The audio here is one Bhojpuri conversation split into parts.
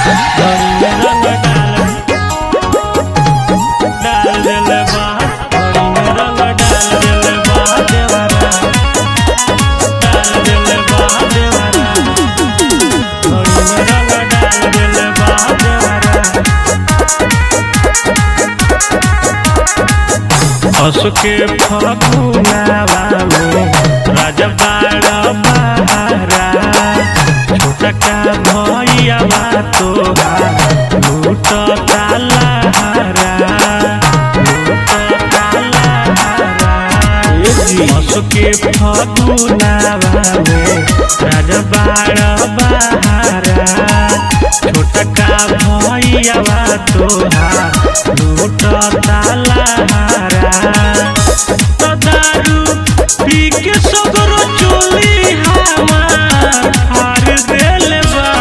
रंग डाल डाल देले बा घड़ी में रंग डाल देले बा देवरा डाल देले बा देवरा घड़ी में रंग डाल देले बा देवरा असके फगुनावा में राजा बाड़ा बहारा छोटा का भैया तोहार लूट तालाहारा लूट तालाहारा असके फगुनावा में राजा बाड़ा बहारा छोटा का भैया तोहार लूट तालाहारा तो दारू पी के सगरो चोली हमार हार देल बा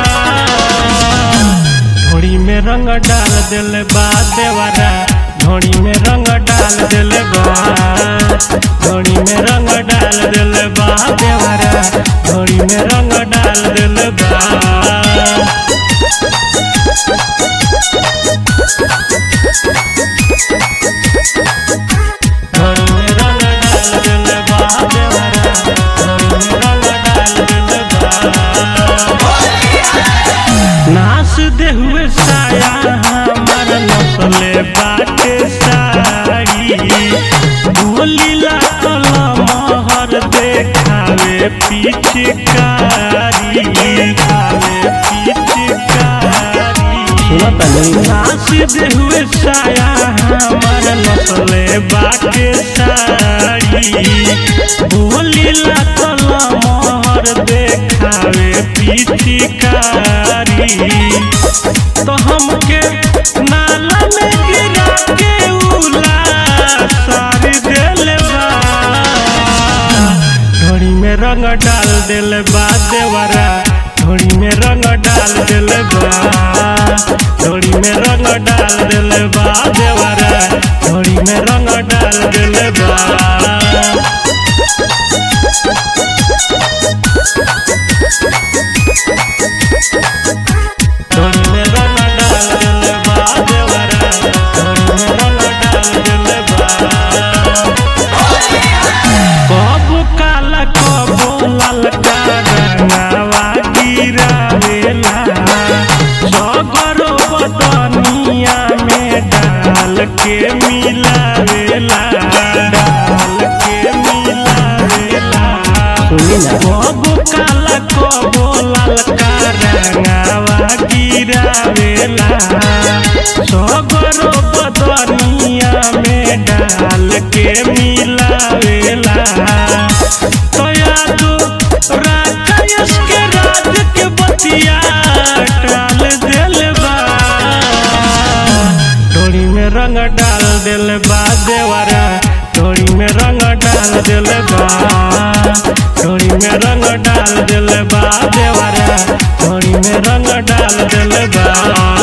घोड़ी में रंग डाल दिल बा देवरा घोड़ी में रंग डाल दिल बा घोड़ी में रंग डाल दिल बा देवरा घोड़ी में रंग डाल दिल बा घोड़ी में रंग डाल दिल बा देवरा घोड़ी में रंग डाल दिल बा नाच दे हुए साया हमार नसले बाटे साड़ी बोली लागल महर देखावे पिचकारी खावे पिचकारी नाच दे हुए साया हमार नसले बाटे साड़ी बोली लागल महर देखावे पिचकारी तो हमके नाला में गिरा के उला सारी देले बा घोड़ी में रंग डाल देले बा देवरा घोड़ी में रंग डाल देले बा घोड़ी में रंग डाल देले बा देवरा घोड़ी में रंग डाल देले बा घोड़ी में रंग डाल देले बा देवरा घोड़ी में रंग डाल देले बा कब काला कब ललका रंगावा गिरावेला सगरो बदनिया में डाल के मिलावेला डाल के मिलावेला कब काला कब ललका रंगावा गिरावेला सगरो बदनिया में डाल के मिलावेला तोया तो राकेश के राज के बतिया टाल देल बा डोरी में रंग डाल देल बा देवरा डोरी में रंग डाल देल बा डोरी में रंग डाल देल बा देवरा डोरी में रंग डाल देल बा